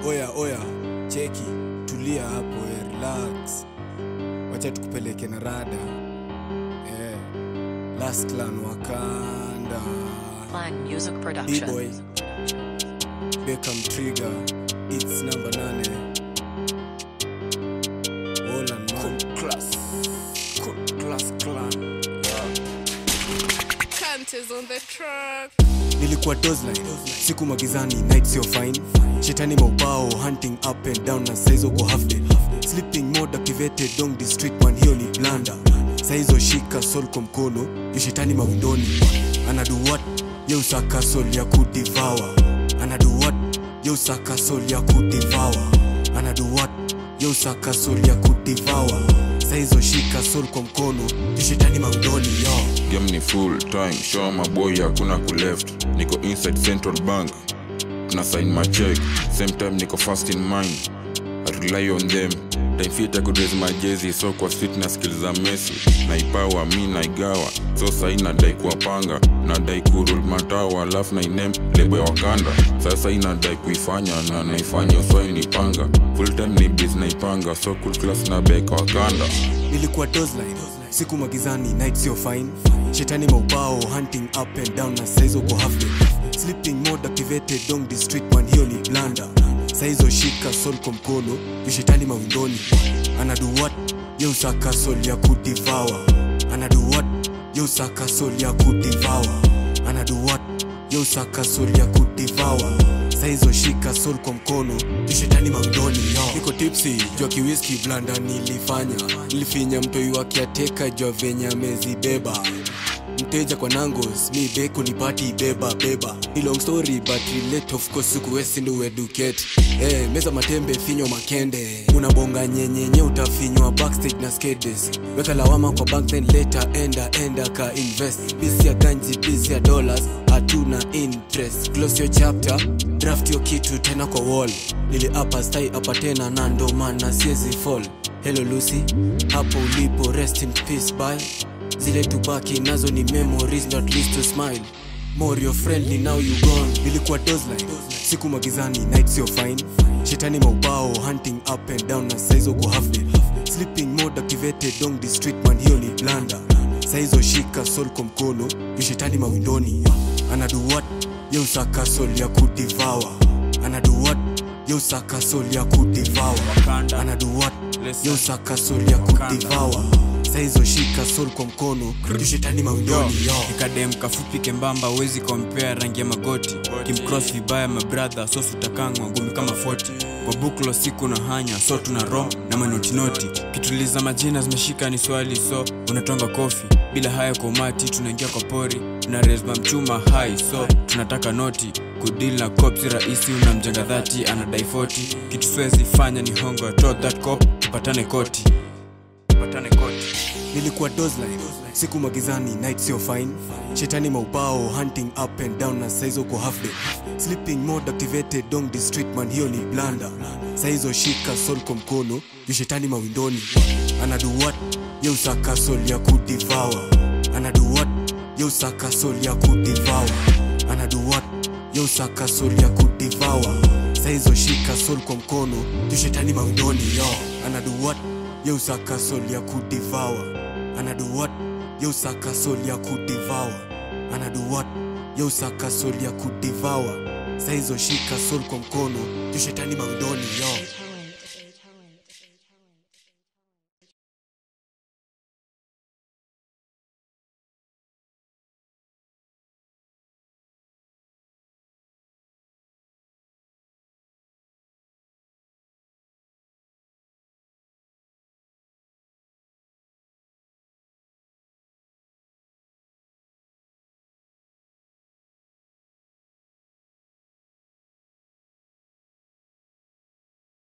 oya oya cheki tulia hapo eh, relax wacha tukupeleke na rada eh, last clan wakanda Clan Music Production. B-boy Beckham Trigger It's number nane Wolan man class Cool class clan Kantes on the track. nilikuwa dosline siku magizani night sio fine shetani maubao hunting up and down na saizo ko half day sleeping mode activated dong district man hiyo ni blanda saizo shika sol kwa mkono yu shetani mawindoni anadu what ye usaka sol ya kudivawa anadu what ye usaka sol ya kudivawa anadu what ye usaka sol ya kudivawa saizo shika sol kwa mkono yu shetani mawindoni yo game ni full time show maboy hakuna kuleft niko inside central bank tuna sign my check same time niko fast in mind I rely on them time fit I could raise my jersey so kwa street na skill za Messi naipawa mi naigawa so sahi nadai kuwapanga nadai kurul matawa alafu nainem lebo ya wakanda sasa inadai kuifanya na naifanya uswai nipanga full time ni biz naipanga so cool class na beka wakanda nilikuwa dosline siku magizani night sio fine shetani maubao hunting up and down na saizo ko half day sleeping mode activated dong district man hiyo ni blanda saizo shika sol kwa mkono yu shetani mawindoni anadu what ye usaka sol ya kudivawa anadu what ye usaka sol ya kudivawa anadu what ye usaka sol ya kudivawa saizo shika sol kwa mkono yu shetani mawindoni yo niko tipsi jua kiwiski blanda nilifanya nilifinya mtoi wakiateka jua venye amezibeba mteja kwa nangos mi beko ni pati beba beba ni long story but relate of course sikuwesi ndo educate eh meza matembe finyo makende unabonga nyenyenye utafinywa backstage na skedes weka lawama kwa bank then later enda enda ka invest bisi ya ganji bisi ya dollars hatuna interest close your chapter draft your kitu tena kwa wall nili apa stai apa tena na ndo maana siezi fall hello lucy hapo ulipo rest in peace bye zile tubaki nazo ni memories not least to smile more your friendly now you gone nilikuwa dosline siku magizani night sio fine shetani maubao hunting up and down na saizo ko half day sleeping mode activated dong district man hiyo ni blanda saizo shika sol kwa mkono yu shetani mawindoni anadu what ye usaka sol ya kudivawa anadu what ye usaka sol ya kudivawa anadu what ye usaka sol ya kudivawa saizo shika sol kwa mkono yu shetani mawindoni yo nikadem kafupi kembamba wezi kompea rangi ya magoti kimcross vibaya mabradha so sutakangwa ngumi kama 40 kwa buklo siku na hanya so tuna rom na manotinoti kituliza majina zimeshika ni swali so unatonga kofi bila haya kwa umati tunaingia kwa pori na resma mchuma hai so tunataka noti kudil na cop si rahisi unamjenga dhati anadai 40 kitu siwezi fanya ni hongo to that cop tupatane koti tupatane koti nilikuwa dosline siku magizani night sio fine shetani maubao hunting up and down na saizo ko half day sleeping mode activated dong district man hiyo ni blanda saizo shika sol kwa mkono yu shetani mawindoni anadu what ye usaka sol ya kudivawa anadu what ye usaka sol ya kudivawa anadu what ye usaka sol ya kudivawa saizo shika sol kwa mkono yu shetani mawindoni yo anadu what ye usaka sol ya kudivawa anadu what ye usaka sol ya kudivawa anadu what ye usaka sol ya kudivawa saizo shika sol kwa mkono yu shetani mawindoni yo